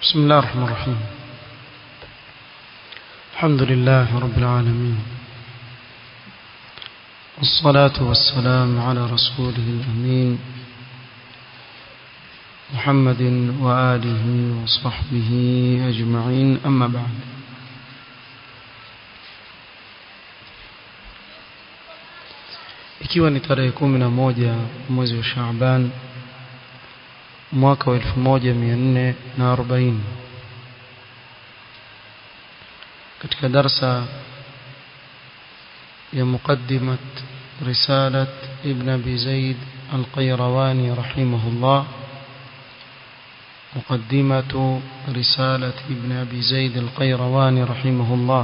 بسم الله الرحمن الرحيم الحمد لله رب العالمين والصلاة والسلام على رسوله الأمين محمد وآله وصحبه أجمعين أما بعد ikiwa ni tarehe kumi na moja mwezi wa Shaaban mwaka wa elfu moja mia nne na arobaini katika darsa ya muqaddimat risalat ibn abi zaid القيرواني رحمه الله مقدمة رسالة ابن أبي زيد القيرواني رحمه الله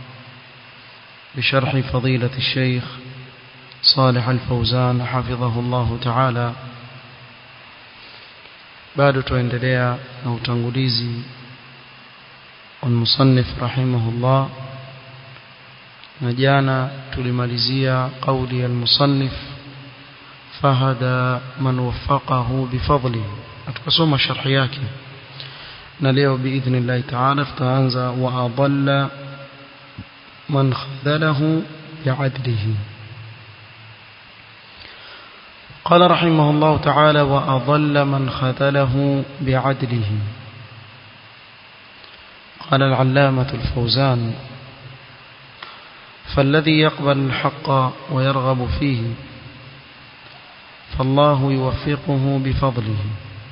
بشرح فضيلة الشيخ صالح الفوزان حفظه الله تعالى bado tuendelea na utangulizi المصنف رحمه الله na jana tulimalizia قولي المصنف فهدى من وفقه بفضله tukasoma sharhi yake na leo باذن الله تعالى tutaanza واضل من خذله بعدله قال رحمه الله تعالى وأضل من خذله بعدله قال العلامة الفوزان فالذي يقبل الحق ويرغب فيه فالله يوفقه بفضله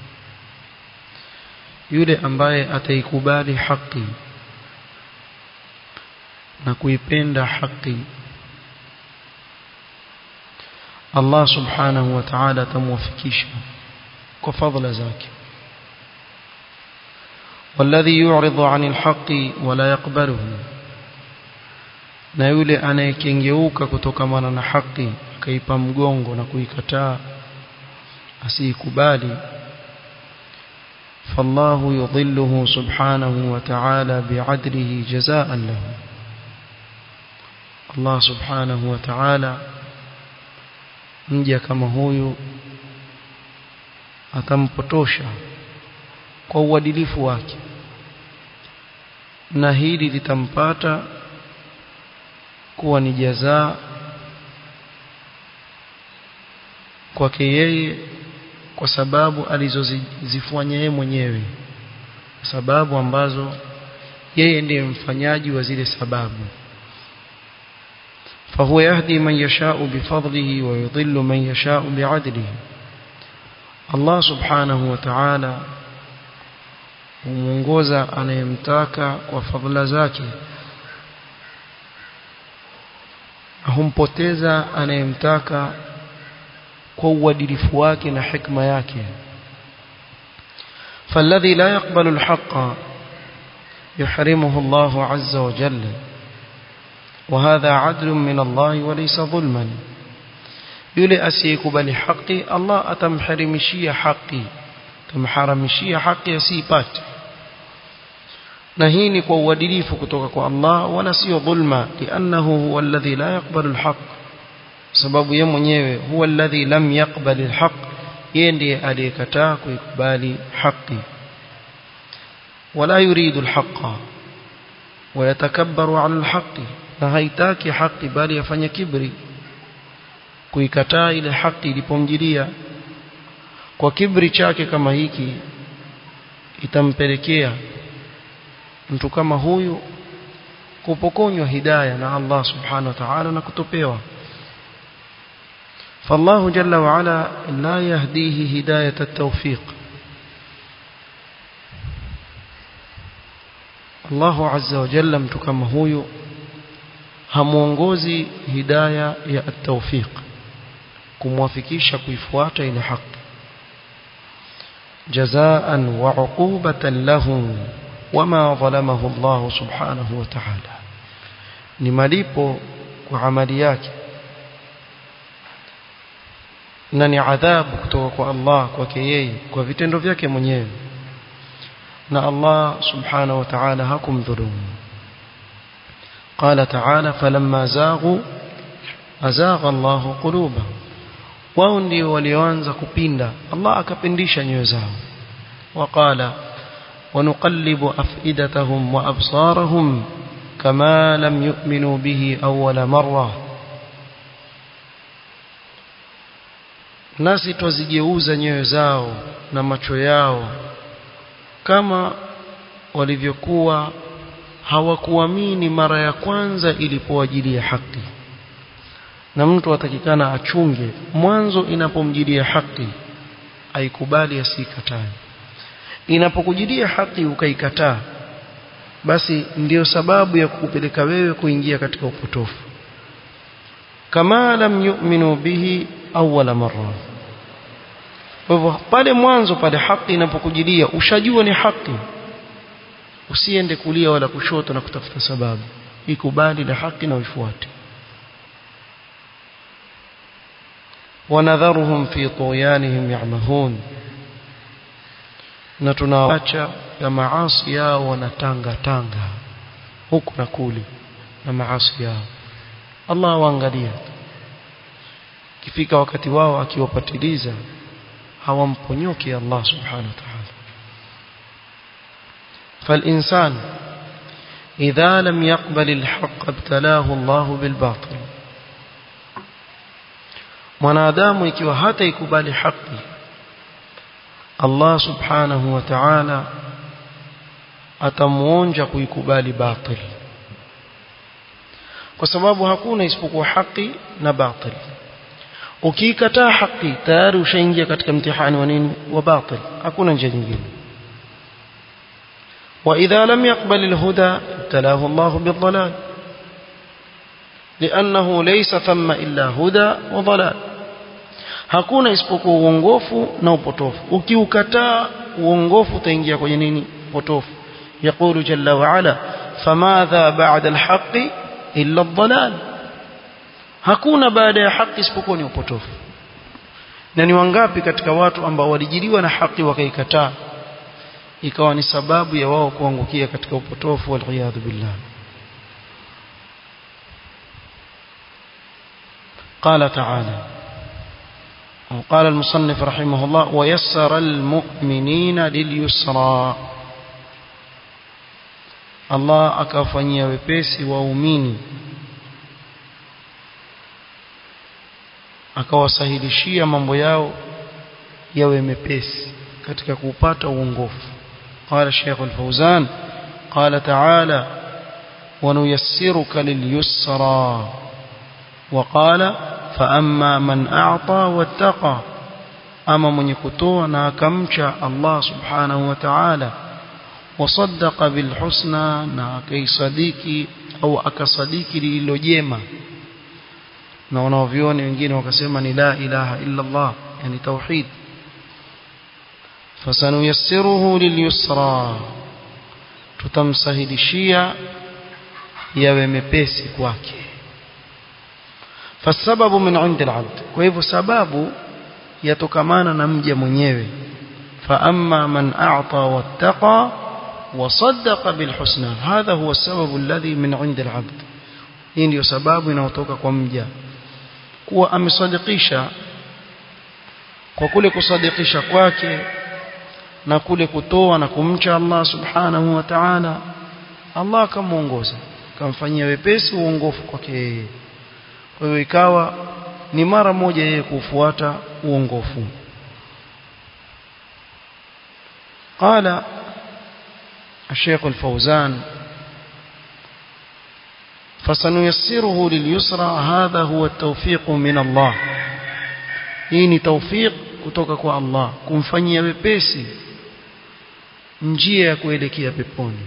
yule ambaye ataikubali haki na kuipenda haki Allah subhanahu wa ta'ala atamwafikisha kwa fadhila zake والذي يعرض عن الحق ولا يقبله na yule anayekengeuka kutokamana na haki akaipa mgongo na kuikataa asiikubali فالله يضله سبحانه وتعالى بعدله جزاء له الله سبحانه وتعالى mja kama huyu atampotosha kwa uadilifu wake na hili litampata kuwa ni jazaa kwake yeye kwa sababu alizozifanya yeye mwenyewe sababu ambazo yeye ndiye mfanyaji wa zile sababu فهو يهدي من يشاء بفضله ويضل من يشاء بعدله الله سبحانه وتعالى humongoza anayemtaka kwa fadhila zake humpoteza anayemtaka kwa uadilifu wake na hikma yake فالذي لا يقبل الحق يحرمه الله عز وجل وهذا عدل من الله وليس ظلما yule asiyekubali haki Allah atamharimishia haki tamharamishia haki asipate na hii ni kwa uadilifu kutoka kwa Allah wala sio dhulma lianahu huwa alladhi la yaqbalu alhaq sababu yeye mwenyewe huwa alladhi lam yaqbal alhaq yeye ndiye aliyekataa kuikubali haki wala yuridu alhaqa ويتكبر على الحق na haitaki haki bali afanye kibri kuikataa ile haki ilipomjilia kwa kibri chake kama hiki itampelekea mtu kama huyu kupokonywa hidayah na Allah subhanahu wa ta'ala na kutopewa فالله جل وعلا لا يهديه هداية التوفيق الله عز وجل mtu kama huyu hamuongozi hidaya ya at-tawfiq kumwafikisha kuifuata ile haki jazaan wa uqubatan lahu wama zalamahu Allah subhanahu wa ta'ala ni malipo kwa amali yake na ni adhabu kutoka kwa Allah kwake yeye kwa vitendo vyake mwenyewe na Allah subhanahu wa ta'ala hakumdhulumu قال تعالى فلما زاغوا أزاغ الله قلوبهم wao ndio walioanza kupinda Allah akapindisha nyoyo zao waqala ونقلب أفئدتهم وأبصارهم كما لم يؤمنوا به أول مرة nasi twazigeuza nyoyo zao na macho yao kama walivyokuwa hawakuamini mara ya kwanza ilipowajilia haki na mtu atakikana achunge mwanzo inapomjilia haki aikubali asikatae inapokujilia haki ukaikataa basi ndiyo sababu ya kukupeleka wewe kuingia katika upotofu kama lam yu'minu bihi awwala marra kwa hivyo pale mwanzo pale haki inapokujilia ushajua ni haki usiende kulia wala kushoto na kutafuta sababu ikubali la haki na uifuate wanadharuhum fi tuyanihim ya'mahun na tunawaacha ya maasi yao wanatanga tanga huku na kule na maasi yao Allah waangalia kifika wakati wao akiwapatiliza hawamponyoki Allah subhanahu wa ta'ala فالإنسان إذا لم يقبل الحق ابتلاه الله بالباطل mwanadamu ikiwa hata ikubali haki Allah subhanahu wa ta'ala atamuonja kuikubali batil kwa sababu hakuna isipokuwa haki na batil ukiikataa haki tayari ushaingia katika mtihani wa nini wa batil hakuna njia nyingine وإذا لم يقبل الهدى ابتلاه الله بالضلال لأنه ليس ثم إلا هدى وضلال hakuna isipokuwa uongofu na upotofu ukiukataa uongofu utaingia kwenye nini potofu يقول جل وعلا فماذا بعد الحق إلا الضلال hakuna baada ya haki isipokuwa ni upotofu na ni wangapi katika watu ambao walijiliwa na haki wakaikataa ikawa ni sababu ya wao kuangukia katika upotofu waliyadhu billah قال تعالى وقال المصنف رحمه الله ويسر المؤمنين لليسرى الله akawafanyia wepesi waumini akawasahilishia mambo yao yawe mepesi katika kupata uongofu قال الشيخ الفوزان قال تعالى ونيسرك لليسرى وقال فأما من أعطى واتقى أما من يكتونا كمشى الله سبحانه وتعالى وصدق بالحسنى ناكي صديقي أو أكصديقي للجيمة na wanaovioni wengine wakasema ni la ilaha illa Allah yani tauhid fasanuyassiruhu lilyusra tutamsahilishia yawe mepesi kwake fasababu min indi alabd kwa hivyo sababu yatokamana na mja mwenyewe fa amma man a'ta wattaqa وصدق بالحسنى هذا هو السبب الذي من عند العبد hii ndio sababu inayotoka kwa mja kuwa amesadikisha kwa kule kusadikisha kwake na kule kutoa na kumcha Allah subhanahu wa ta'ala Allah akamuongoza akamfanyia wepesi uongofu kwake yeye kwa hiyo ikawa ni mara moja yeye kufuata uongofu قال الشيخ الفوزان فسنيسره لليسرى هذا هو التوفيق من الله hii ni tawfiq kutoka kwa Allah kumfanyia wepesi njia ya kuelekea peponi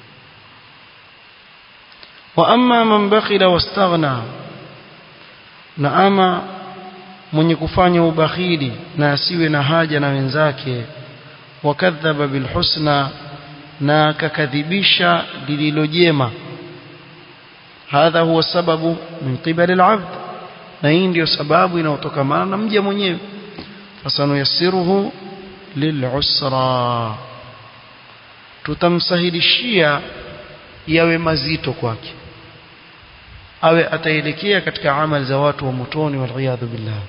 wa amma man bakhila wastaghna na ama mwenye kufanya ubakhili na asiwe na haja na wenzake wakadhaba bilhusna na akakadhibisha lililojema hadha huwa sababu min qibali alabd na hii ndio sababu inayotokamana na mja mwenyewe fasanuyassiruhu lilusra tutamsahilishia yawe mazito kwake awe ataelekea katika amali za watu wa motoni waliyadhu billah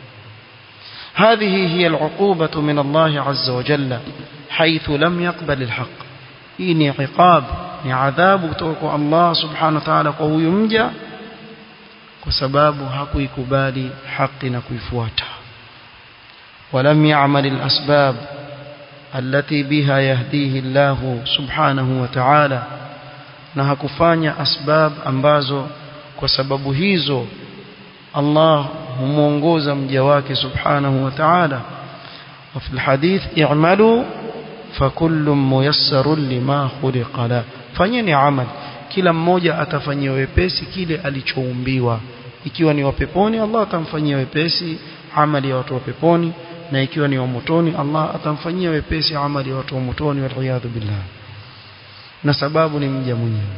هذه هي العقوبة من الله عز وجل حيث لم يقبل الحق hii ni iqab ni adhabu kutoka kwa Allah subhanahu wa ta'ala kwa huyu mja kwa sababu hakuikubali haki na kuifuata ولم يعمل الأسباب التي بها يهديه الله سبحانه وتعالى na hakufanya asbab ambazo kwa sababu hizo Allah humuongoza mja wake subhanahu wa ta'ala وفي الحديث اعملوا فكل ميسر لما خلق له fanyeni amal kila mmoja atafanyia wepesi kile alichoumbiwa ikiwa ni wa peponi Allah atamfanyia wepesi amali ya watu wa peponi na ikiwa ni wa motoni Allah atamfanyia wepesi amali ya watu wa motoni wal billah na sababu ni mja mwenyewe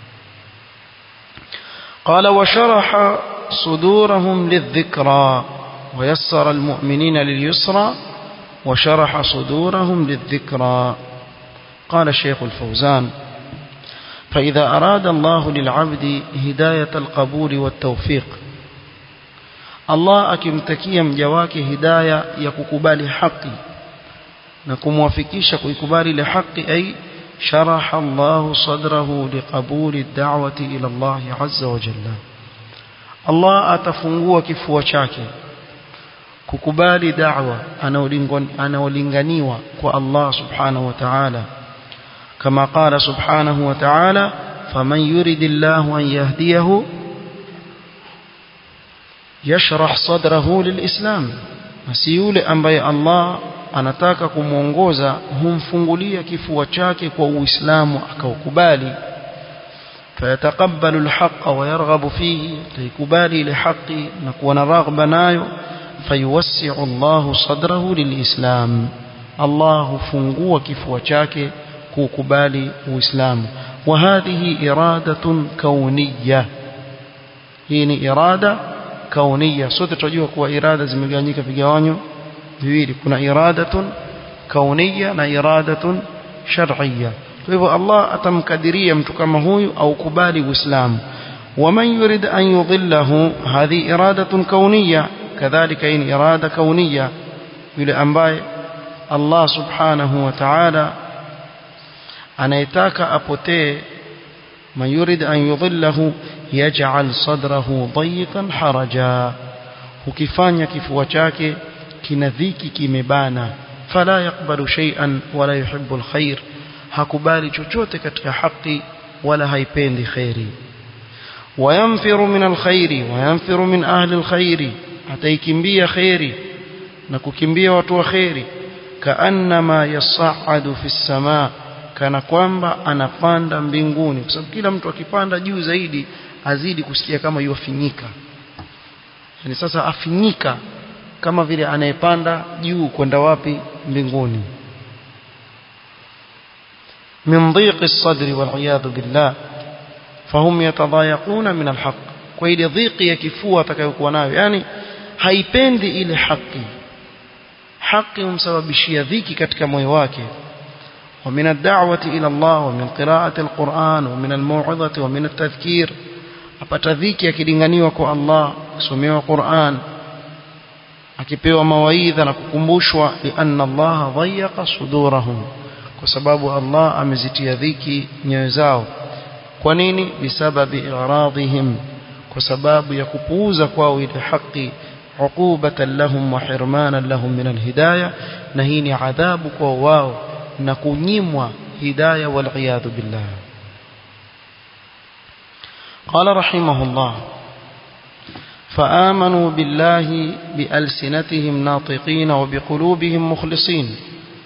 قال وشرح صدورهم للذكرى ويسر المؤمنين لليسرى وشرح صدورهم للذكرى قال الشيخ الفوزان فإذا أراد الله للعبد هداية القبول والتوفيق الله akimtakia mja wake hidayah ya kukubali haki na kumwafikisha kuikubali ile haki ay sharaha Allah sadrahu liqabuli ad-da'wati ila Allah azza wa jalla Allah atafungua kifua chake kukubali da'wa anaolinganiwa kwa Allah subhanahu wa ta'ala كما قال سبحانه وتعالى فمن يرد الله أن يهديه يشرح صدره للإسلام مسيول أنبي الله anataka kumuongoza humfungulia kifua chake kwa uislamu akaukubali fayataqabbalu alhaqqa wa yarghabu fihi taikubali ile haki na kuwa na raghba nayo fayuwassi'u Allahu sadrahu lilislam Allah hufungua kifua chake kukubali uislamu wa hadhihi iradatun kauniyya hii ni irada kauniyya sote tunajua kuwa irada zimegawanyika vigawanyo viwili kuna iradatun kauniyya na iradatun shar'iyya kwa hivyo Allah atamkadiria mtu kama huyu au kubali uislamu ومن يريد أن يضله هذه إرادة كونية كذلك إن إرادة كونية يلي أنباي الله سبحانه وتعالى anayetaka apotee man yurid an yudhillahu yaj'al sadrahu dayiqan haraja ukifanya kifua chake kina dhiki kimebana fala yakbalu shay'an wala yuhibbu alkhair hakubali chochote katika haki wala haipendi khairi wayamfiru min alkhairi wayamfiru min ahli alkhairi ataikimbia khairi na kukimbia watu wa khairi kaannama yas'adu fi as-samaa kana kwamba anapanda mbinguni kwa sababu kila mtu akipanda juu zaidi azidi kusikia kama yuafinyika yani sasa afinyika kama vile anayepanda juu kwenda wapi mbinguni min dhiqi as-sadri wal iyad billah fahum yatadayaquna min al-haq kwa ile dhiqi ya kifua atakayokuwa nayo yani haipendi ile haki haki humsababishia dhiki katika moyo wake ومن الدعوة إلى الله ومن قراءة القرآن ومن الموعظة ومن التذكير apata dhiki akilinganiwa kwa Allah kusomewa Qur'an akipewa mawaidha na kukumbushwa lianna Allah dhayaqa sudurahum kwa sababu Allah amezitia dhiki nyoyo zao kwa nini bisababi i'radihim kwa sababu ya kupuuza kwao ile haki uqubatan lahum wa hirmanan lahum min alhidayah na hii ni adhabu kwa wao na kunyimwa hidayah wal iyad billah قال رحمه الله فآمنوا بالله بألسنتهم ناطقين وبقلوبهم مخلصين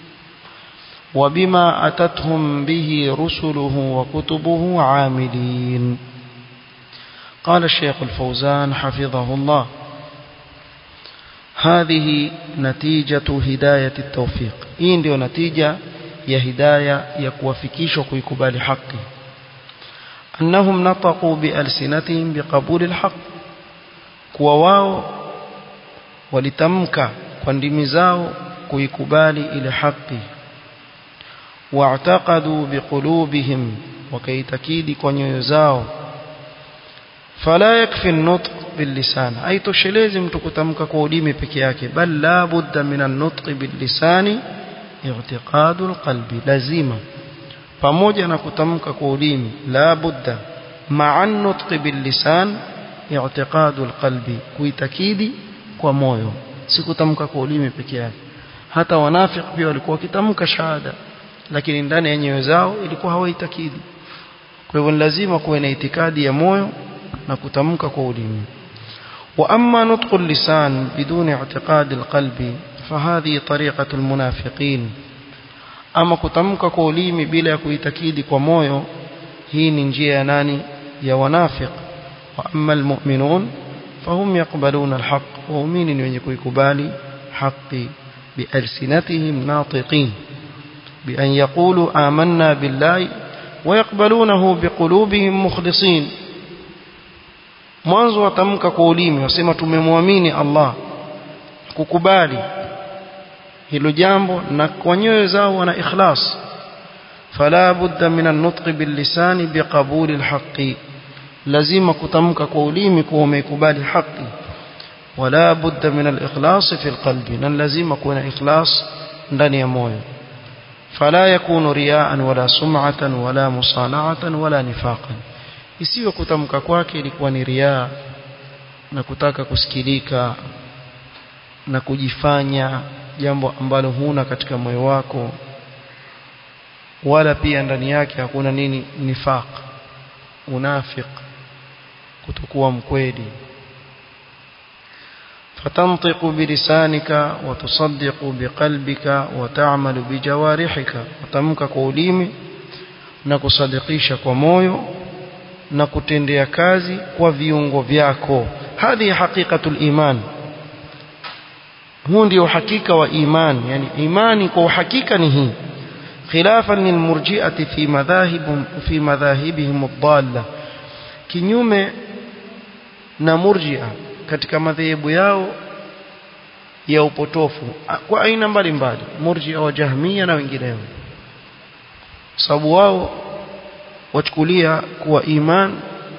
وبما أتتهم به رسله وكتبه عاملين قال الشيخ الفوزان حفظه الله هذه نتيجة هداية التوفيق إن ديو نتيجة يا هداية يكوافكيش وكيكبال حقي أنهم نطقوا بألسنتهم بقبول الحق kuwa wao walitamka kwa ndimi zao kuikubali ile haki واعتقدوا بقلوبهم وكيتكيد kwa nyoyo zao فلا يكفي النطق باللسان اي toshelezi mtu kutamka kwa ulimi peke yake bal la budda min an-nutq bil-lisani i'tiqadu al-qalbi lazima pamoja na kutamka kwa ulimi la budda ma'a nutqi bil lisan i'tiqadu al qalbi kuitakidi kwa moyo si kutamka kwa ulimi peke yake hata wanafiki pia walikuwa wakitamka shahada lakini ndani ya nyoyo zao ilikuwa hawaitakidi kwa hivyo lazima kuwe na itikadi ya moyo na kutamka kwa ulimi واما نطق اللسان بدون اعتقاد القلب فهذه طريقه المنافقين ama kutamka kwa ulimi bila ya kuitakidi kwa moyo hii ni njia ya nani ya wanafiq wa amma almu'minun fahum yaqbaluna alhaq waumini ni wenye kuikubali haki bialsinatihim natiqin بأن يقولوا آمنا بالله ويقبلونه بقلوبهم مخلصين mwanzo watamka kwa ulimi wasema tumemwamini Allah kukubali hilo jambo na kwa nyoyo zao wana ikhlas fala budda min an-nutq bil lisani biqabul al-haqqi lazima kutamka kwa ulimi kuwa umekubali haki wala budda min al-ikhlas fi al-qalbi na lazima kuwa na ikhlas ndani ya moyo فلا يكون رياء ولا سمعة ولا مصانعة ولا نفاقا isiwe kutamka kwake ilikuwa ni riaa na kutaka kusikilika na kujifanya jambo ambalo huna katika moyo wako wala pia ndani yake hakuna nini nifaq unafiq kutokuwa mkweli فتنطق بلسانك وتصدق بقلبك وتعمل بجوارحك وتمك قوليمي na kusadikisha kwa moyo na kutendea kazi kwa viungo vyako hadhi haqiqatul iman huu ndio hakika wa iman yani imani kwa uhakika ni hii khilafan lilmurji'ati fi madhahib fi madhahibihim ad-dalla kinyume na murji'a katika madhehebu yao ya upotofu kwa aina mbalimbali murji'a wa jahmiya na wengineo sababu wao wachukulia kuwa iman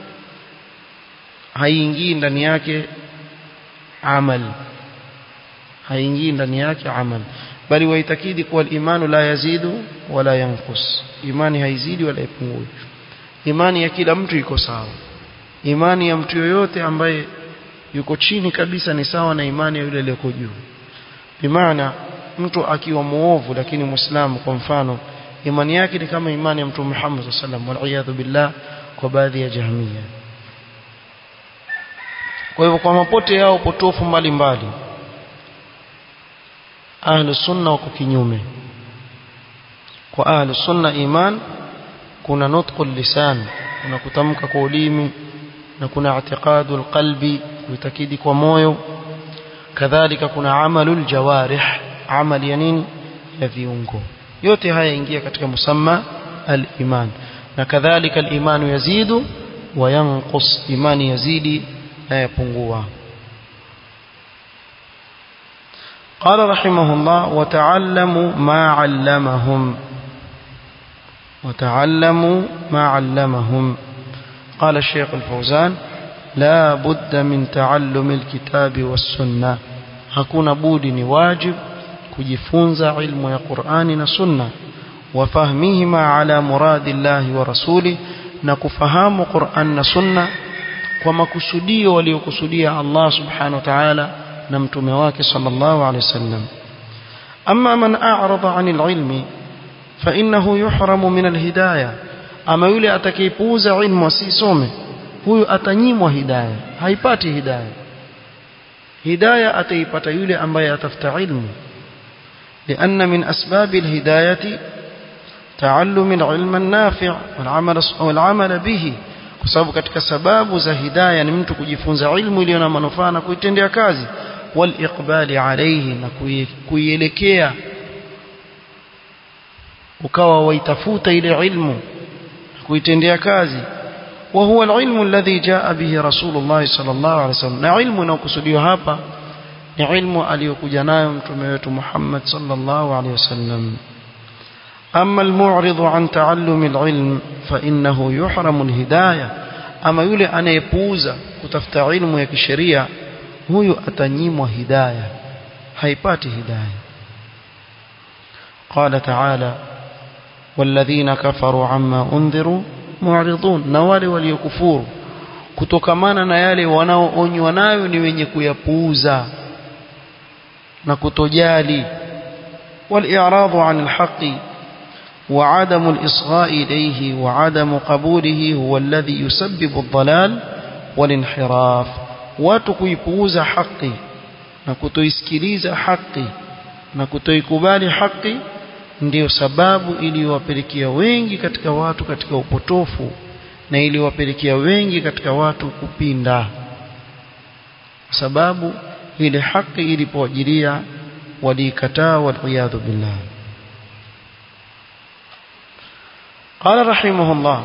haingii ndani yake amal haingii ndani yake amal bali waitakidi kuwa imanu la yazidu wala yankus imani haizidi wala ipungui imani ya kila mtu iko sawa imani ya mtu yoyote ambaye yuko chini kabisa ni sawa na imani ya yule aliyeko juu bimaana mtu akiwa muovu lakini muislamu kwa mfano imani yake ni kama imani ya mtume Muhammad sallallahu alaihi wasallam billah kwa baadhi ya jahmiya kwa hivyo kwa mapote yao potofu mbalimbali ahlu sunna wako kinyume kwa ahlu sunna iman kuna nutqu lisan kuna kutamka kwa ulimi na kuna i'tiqadu alqalbi kuitakidi kwa moyo kadhalika kuna amalu aljawarih amali ya nini ya viungo yote haya ingia katika musamma al-iman na kadhalika al-imanu yazidu wa yanqus imani yazidi na yapungua قال رحمه الله وتعلموا ما علمهم وتعلموا ما علمهم قال الشيخ الفوزان لا بد من تعلم الكتاب والسنة hakuna budi ni wajib kujifunza ilmu ya Qur'ani na Sunna wafahmihima ala muradillahi wa rasuli na kufahamu Qur'an na Sunna kwa makusudio waliokusudia Allah subhanahu wa ta'ala na mtume wake sallallahu alayhi wasallam amma man a'rada 'anil ilmi fa innahu yuhramu min alhidayah ama yule atakayepuuza ilmu asisome huyu atanyimwa hidayah haipati hidayah hidayah ataipata yule ambaye atafuta ilmu لأن من أسباب الهداية تعلم العلم النافع والعمل والعمل به kwa sababu katika sababu za hidayah ni mtu kujifunza ilmu iliyo na manufaa na kuitendea kazi wal iqbali alayhi na kuielekea ukawa waitafuta ile ilmu kuitendea kazi wa huwa alilmu alladhi jaa bihi rasulullah sallallahu alaihi wasallam na ilmu inayokusudiwa hapa ni ilmu aliyokuja nayo mtume wetu Muhammad sallallahu alaihi wasallam أما المعرض عن تعلم العلم فإنه يحرم الهداية أما يولي أنا يبوز كتفت علم يكشريع هو أتنيم هداية هيبات هداية قال تعالى والذين كفروا عما أنذروا معرضون na wale waliokufuru kutokamana na yale wanaoonywa nayo ni wenye kuyapuuza na kutojali والإعراض عن الحق وعدم الإصغاء إليه وعدم قبوله هو الذي يسبب الضلال والانحراف وتكيبوز حقي نكتويسكليز حقي نكتويكبال حقي ndiyo sababu iliyowapelekea wengi katika watu katika upotofu na iliyowapelekea wengi katika watu kupinda sababu ile haki ilipoajiria waliikataa waliyadhu billah قال رحمه الله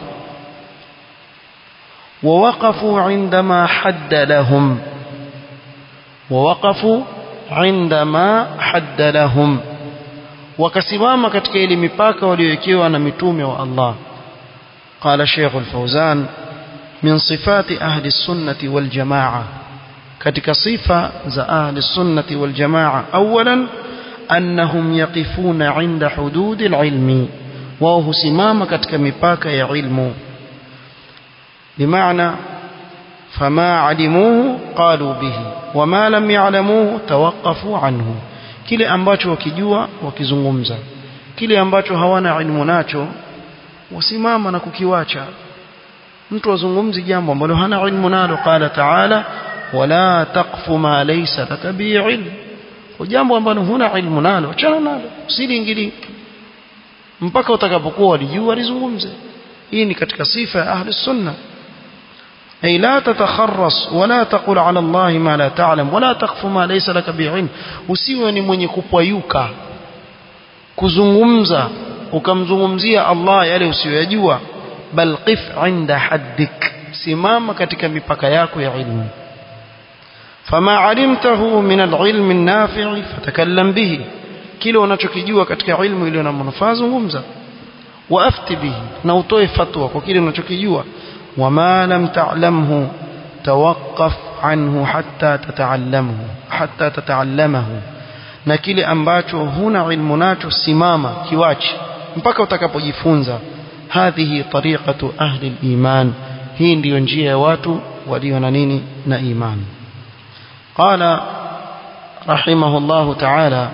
ووقفوا عندما حد لهم ووقفوا عندما حد لهم wakasimama katika ile mipaka waliowekewa na mitume wa Allah قال شيخ الفوزان من صفات أهل السنة والجماعة katika sifa za ahli sunnati wal jamaa awalan annahum yaqifuna inda hududi alilmi wao husimama katika mipaka ya ilmu bimaana fama alimuhu qalu bihi wama lam ya'lamuhu tawaqqafu anhu kile ambacho wakijua wakizungumza kile ambacho hawana ilmu nacho wasimama na kukiwacha mtu azungumzi jambo ambalo hana ilmu nalo qala ta'ala wala taqfu ma laysa laka bi ilm jambo ambalo huna ilmu nalo achana nalo usiliingilie mpaka utakapokuwa walijua lizungumze hii ni katika sifa ya ahli sunna أي لا تتخرص ولا تقول على الله ما لا تعلم ولا تقف ما ليس لك بعلم usiwe ni mwenye kupwayuka kuzungumza ukamzungumzia Allah yale usiyojua bal qif inda haddik simama katika mipaka yako ya ilmu fama alimtahu min alilm an-nafi' fatakallam bihi kile unachokijua katika ilmu iliyo na manufaa zungumza waafti bihi na utoe fatwa kwa kile unachokijua wama lam ta'lamhu tawaqqaf anhu hatta tata'allamhu hatta tata'allamahu na kile ambacho huna ilmu nacho simama kiwachi mpaka utakapojifunza hadhihi tariqatu ahli al-iman hii ndiyo njia ya watu walio na nini na imani qala rahimahullahu ta'ala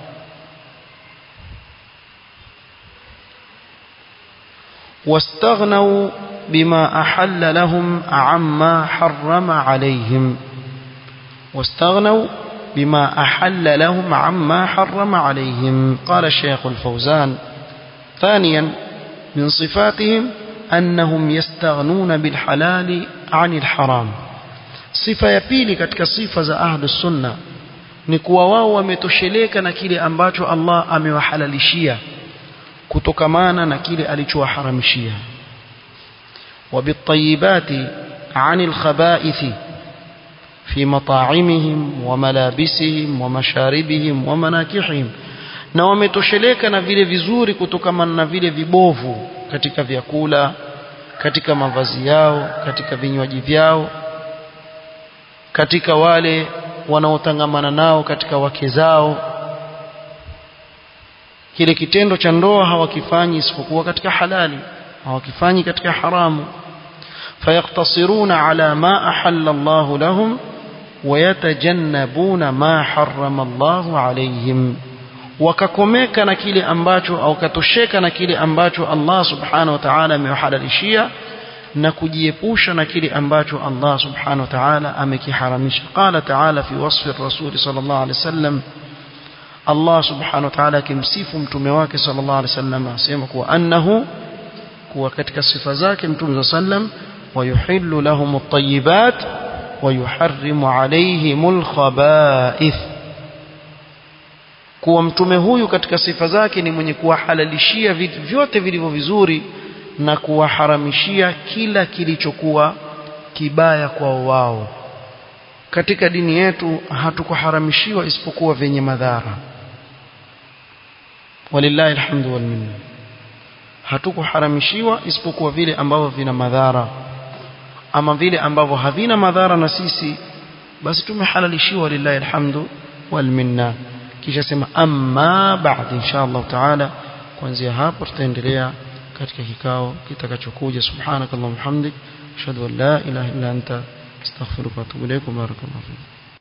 واستغنوا بما أحل لهم عما حرم عليهم واستغنوا بما أحل لهم عما حرم عليهم قال الشيخ الفوزان ثانيا من صفاتهم أنهم يستغنون بالحلال عن الحرام صفة يبيلي katika sifa za ahli sunna ni kuwa wao wametosheleka na kile ambacho Allah amewahalalishia kutokamana na kile alichowaharamishia وبالطيبات عن الخبائث في مطاعمهم وملابسهم ومشاربهم ومناكحهم na wametosheleka na vile vizuri kutokamana na vile vibovu katika vyakula katika mavazi yao katika vinywaji vyao katika wale wanaotangamana nao katika wake zao kile kitendo cha ndoa hawakifanyi isipokuwa katika halali hawakifanyi katika haramu fayaqtasiruna ala ma ahalla Allah lahum wayatajannabuna ma harrama Allah alayhim wakakomeka na kile ambacho au katosheka na kile ambacho Allah subhanahu wa ta'ala amewahalalishia na kujiepusha na kile ambacho Allah subhanahu wa ta'ala amekiharamisha qala ta'ala fi wasfi ar-rasul sallallahu alayhi wasallam Allah subhanahu wa ta'ala akimsifu mtume wake sallallahu alayhi wasallam asema kuwa annahu kuwa katika sifa zake mtume sallam wayuhillu lahum at-tayyibat wayuharrimu alayhim al-khaba'ith kuwa mtume huyu katika sifa zake ni mwenye kuwahalalishia vitu vyote vilivyo vizuri na kuwaharamishia kila kilichokuwa kibaya kwa wao katika dini yetu hatukuharamishiwa isipokuwa vyenye madhara walillahi alhamdu wal minna hatukuharamishiwa isipokuwa vile ambavyo vina madhara ama vile ambavyo havina madhara na sisi basi tumehalalishiwa lillahi alhamdu wal minna kisha sema amma ba'd insha Allah taala kuanzia hapo tutaendelea katika kikao kitakachokuja subhanakallahumma hamdik ashhadu an la ilaha illa anta astaghfiruka wa atubu ilaik barakallahu fiik